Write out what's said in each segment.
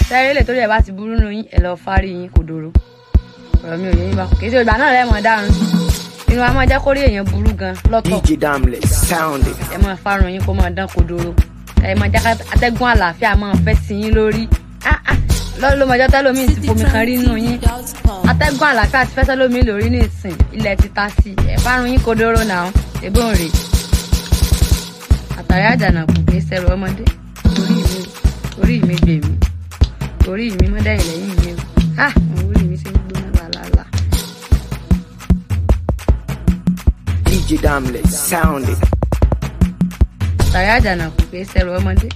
sẹ́rí lè torí ẹ̀ bá ti burú nù yín ẹ̀ lọ fárí yín kò dòrò ọ̀rọ̀ mi ò yé yín bá kì í ṣe ìgbà náà lẹ́mọ̀ dárun inú wa máa jẹ́ kórè èèyàn burú gan lọ́tọ̀ DJ Damless, sound it. ẹ máa fárun yín kó máa dán kodoro ẹ máa jẹ́ ká atẹ́gùn àlàáfíà máa fẹ́ sí yín lórí Ah, ah, lọ́ọ́ ló máa jẹ́ tẹ́lómi ti fomi kan rí nù yín atẹ́gùn àlàáfíà ti fẹ́ tẹ́lómi lórí ní ìsìn ilẹ̀ ti ta sí ẹ fárun yín kodoro náà ebó ń rè àtàrí àjànàkù kì í ṣẹrù ọmọdé orí mi orí mi gbè mí orí mi mọ́dẹ́yìn lẹ́yìn mi o ah àwọn orí mi ṣe ń gbóná làlálà. DJ Damless, sound it. àtàrí àjànàkù kì í ṣẹrù ọmọdé.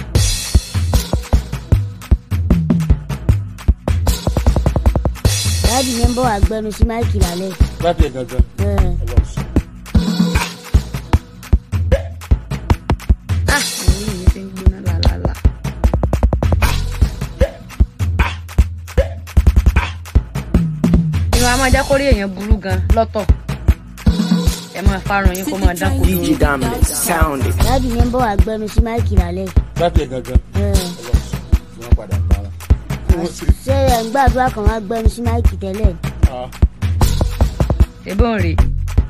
dáàdì yẹn ń bọ̀ wá gbẹnu sí máìkì lálẹ́. láti ẹ̀ gangan Ẹ̀, ọlọ́sùn. ah àwọn orí mi ṣe ń gbóná làlálà. inú wa máa jẹ́ kórè èèyàn burú gan lọ́tọ̀ ẹ máa fárun yín kó máa dán kodoro. DJ Damless, sound it. dáàdì yẹn ń bọ̀ wá gbẹnu sí máìkì lálẹ́. láti ẹ̀ gangan Ẹ̀, ọlọ́sùn. tí wọ́n padà bá wọn. wọ́n sì ṣé ẹ̀ ń gbàdúrà kan wá gbẹnu sí máìkì tẹ́lẹ̀? ah ebó ń rè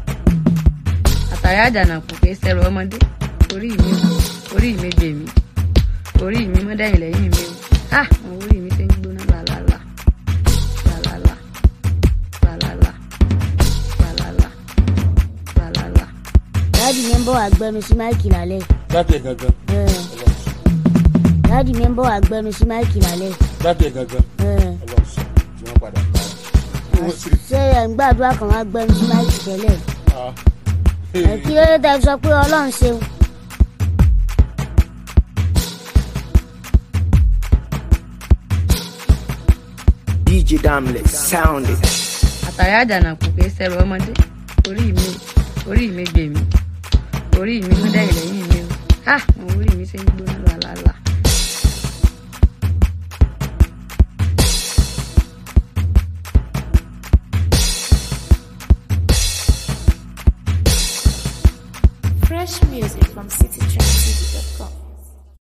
àtàrí àjànàkù kì í ṣẹrù ọmọdé orí mi orí mi gbè mí orí mi mọ́dẹ́yìn lẹ́yìn mi o ah àwọn orí mi ṣe ń gbóná làlálà làlálà làlálà làlálà làlálà. dáàdì yẹn ń bọ̀ wá gbẹnu sí máìkì lálẹ́. láti ẹ̀ gangan Ẹ̀, ọlọ́sùn. dáàdì yẹn ń bọ̀ wá gbẹnu sí máìkì lálẹ́. láti ẹ̀ gangan Ẹ̀, ọlọ́sùn. tí wọ́n padà bá wọn. wọ́n sì ṣé ẹ̀ ń gbàdúrà kan wá gbẹnu sí máìkì tẹ́lẹ̀? ah Ẹ̀, kí ló dé tẹ́ fi sọ pé ọlọ́run ṣeun? DJ Damless, sound it. àtàrí àjànàkù kì í ṣẹrù ọmọdé orí mi orí mi gbè mí orí mi mọ́dẹ́yìn lẹ́yìn mi o ah àwọn orí mi ṣe ń gbóná làlálà. Fresh music from citytrendtv.com.